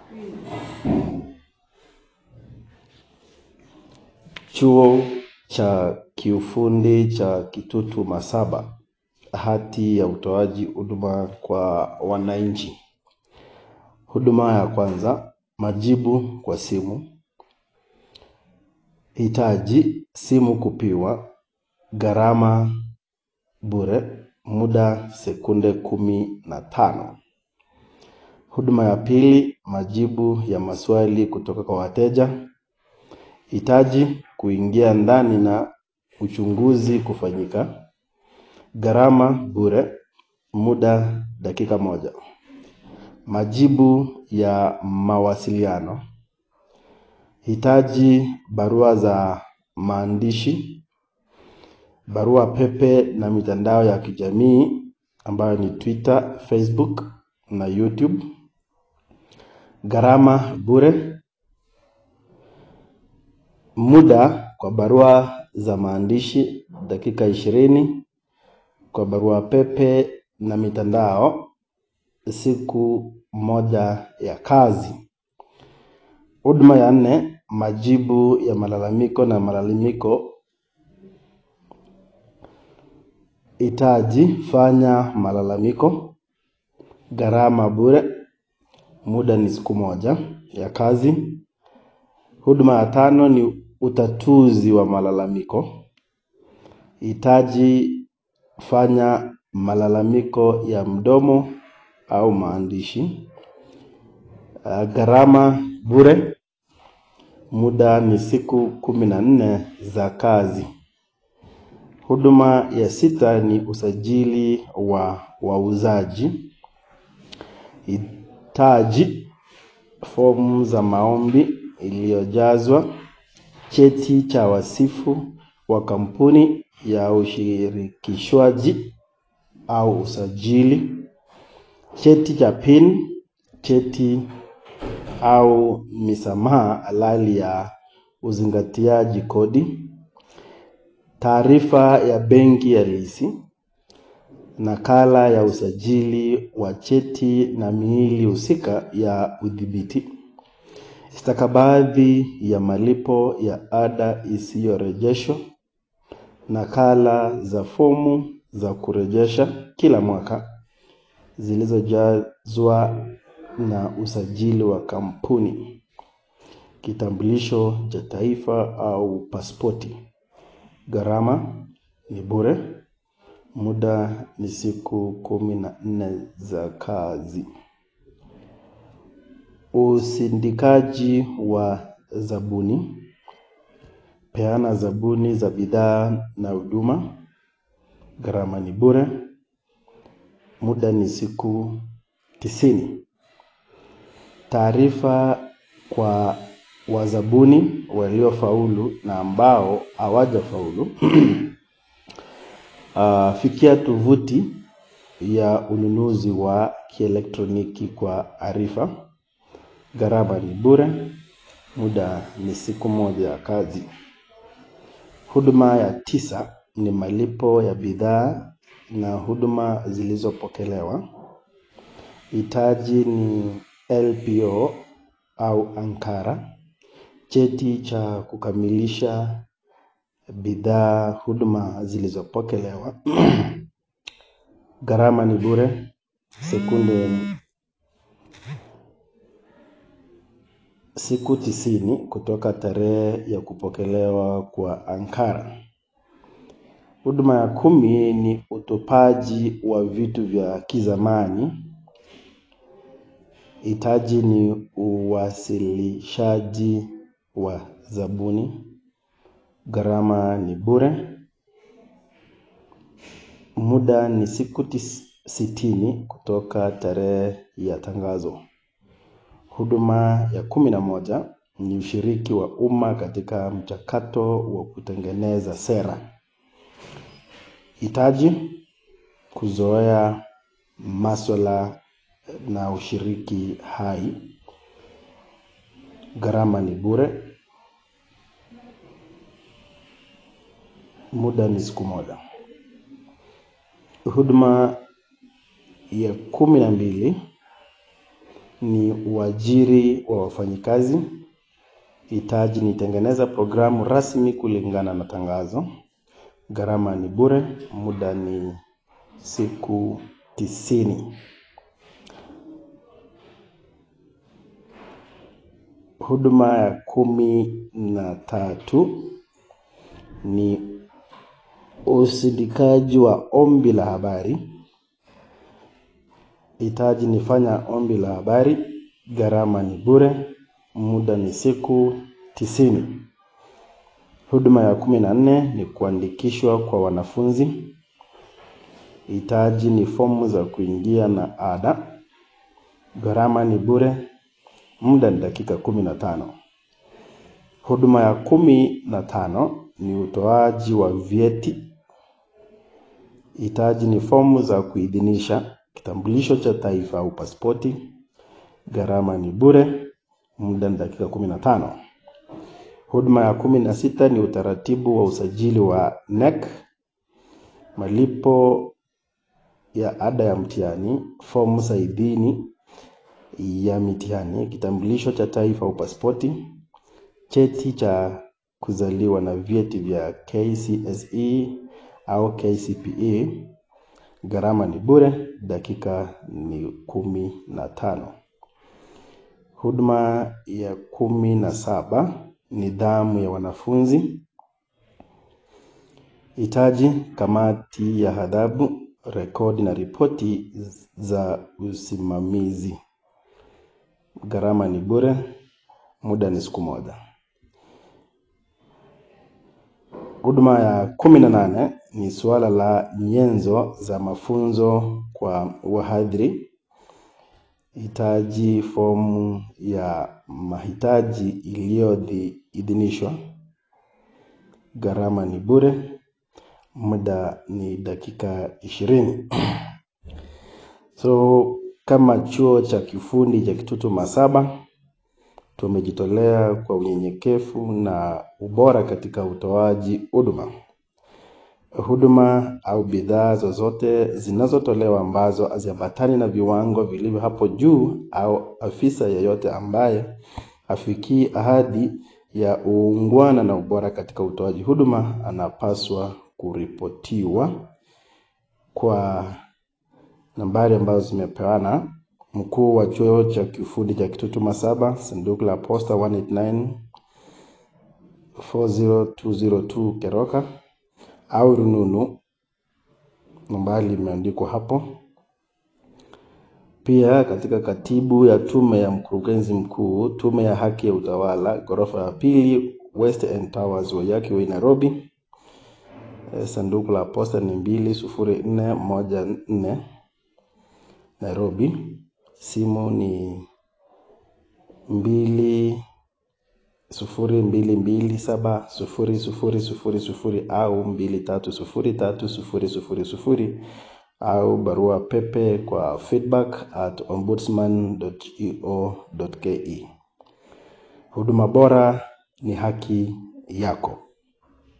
Chuo cha kiufundi cha Kitutu Masaba, hati ya utoaji huduma kwa wananchi. Huduma ya kwanza, majibu kwa simu. Hitaji simu kupiwa, gharama bure, muda sekunde kumi na tano. Huduma ya pili, majibu ya maswali kutoka kwa wateja. Hitaji kuingia ndani na uchunguzi kufanyika. Gharama bure, muda dakika moja. Majibu ya mawasiliano. Hitaji barua za maandishi, barua pepe na mitandao ya kijamii ambayo ni Twitter, Facebook na YouTube. Gharama bure. Muda kwa barua za maandishi dakika ishirini. Kwa barua pepe na mitandao siku moja ya kazi. Huduma ya nne, majibu ya malalamiko na malalamiko. Hitaji fanya malalamiko. Gharama bure. Muda ni siku moja ya kazi. Huduma ya tano ni utatuzi wa malalamiko. Hitaji fanya malalamiko ya mdomo au maandishi. Gharama bure. Muda ni siku kumi na nne za kazi. Huduma ya sita ni usajili wa wauzaji. Hitaji fomu za maombi iliyojazwa. Cheti cha wasifu wa kampuni ya ushirikishwaji au usajili. Cheti cha PIN, cheti au misamaha halali ya uzingatiaji kodi. Taarifa ya benki halisi. Nakala ya usajili wa cheti na miili husika ya udhibiti. Stakabadhi ya malipo ya ada isiyorejeshwa. Nakala za fomu za kurejesha kila mwaka zilizojazwa na usajili wa kampuni. Kitambulisho cha taifa au pasipoti. Gharama ni bure. Muda ni siku kumi na nne za kazi. Usindikaji wa zabuni. Peana zabuni za bidhaa na huduma. Gharama ni bure. Muda ni siku tisini. Taarifa kwa wazabuni waliofaulu na ambao hawajafaulu. Fikia tovuti ya ununuzi wa kielektroniki kwa arifa. Gharama ni bure. Muda ni siku moja ya kazi. Huduma ya tisa ni malipo ya bidhaa na huduma zilizopokelewa. Hitaji ni LPO au ankara. Cheti cha kukamilisha bidhaa huduma zilizopokelewa. Gharama ni bure. Sekunde siku tisini kutoka tarehe ya kupokelewa kwa ankara. Huduma ya kumi ni utupaji wa vitu vya kizamani. Hitaji ni uwasilishaji wa zabuni. Gharama ni bure. Muda ni siku sitini kutoka tarehe ya tangazo. Huduma ya kumi na moja ni ushiriki wa umma katika mchakato wa kutengeneza sera. Hitaji kuzoea maswala na ushiriki hai. Gharama ni bure. Muda ni siku moja. Huduma ya kumi na mbili ni uajiri wa wafanyikazi. Hitaji ni tengeneza programu rasmi kulingana na tangazo. Gharama ni bure, muda ni siku tisini. Huduma ya kumi na tatu ni usindikaji wa ombi la habari. Hitaji ni fanya ombi la habari. Gharama ni bure, muda ni siku tisini. Huduma ya kumi na nne ni kuandikishwa kwa wanafunzi. Hitaji ni fomu za kuingia na ada. Gharama ni bure, muda ni dakika kumi na tano. Huduma ya kumi na tano ni utoaji wa vyeti. Hitaji ni fomu za kuidhinisha kitambulisho cha taifa au pasipoti. Gharama ni bure, muda ni dakika kumi na tano. Huduma ya kumi na sita ni utaratibu wa usajili wa NEC. Malipo ya ada ya mtihani, fomu za idhini ya mitihani, kitambulisho cha taifa au pasipoti, cheti cha kuzaliwa na vyeti vya KCSE au KCPE. Gharama ni bure, dakika ni kumi na tano. Huduma ya kumi na saba nidhamu ya wanafunzi. Hitaji kamati ya adhabu, rekodi na ripoti za usimamizi. Gharama ni bure, muda ni siku moja. Huduma ya kumi na nane ni suala la nyenzo za mafunzo kwa wahadhiri. Hitaji fomu ya mahitaji iliyoidhinishwa. Gharama ni bure, muda ni dakika ishirini. So kama chuo cha kifundi cha Kitutu Masaba, tumejitolea kwa unyenyekevu na ubora katika utoaji huduma. Huduma au bidhaa zozote zinazotolewa ambazo haziambatani na viwango vilivyo hapo juu au afisa yeyote ambaye hafikii ahadi ya uungwana na ubora katika utoaji huduma anapaswa kuripotiwa kwa nambari ambazo zimepeana. Mkuu wa chuo cha kiufundi cha Kitutu Masaba, sanduku la posta 189 40202 Keroka au rununu nambari imeandikwa hapo. Pia katika katibu ya tume ya mkurugenzi mkuu, tume ya haki ya utawala, ghorofa ya pili, West End Towers, Waiyaki Way, Nairobi. Sanduku la posta ni mbili sufuri nne moja nne Nairobi. Simu ni mbili sufuri mbili mbili saba sufuri sufuri sufuri sufuri au mbili tatu sufuri tatu sufuri sufuri sufuri au barua pepe kwa feedback at ombudsman.eo.ke. Huduma bora ni haki yako.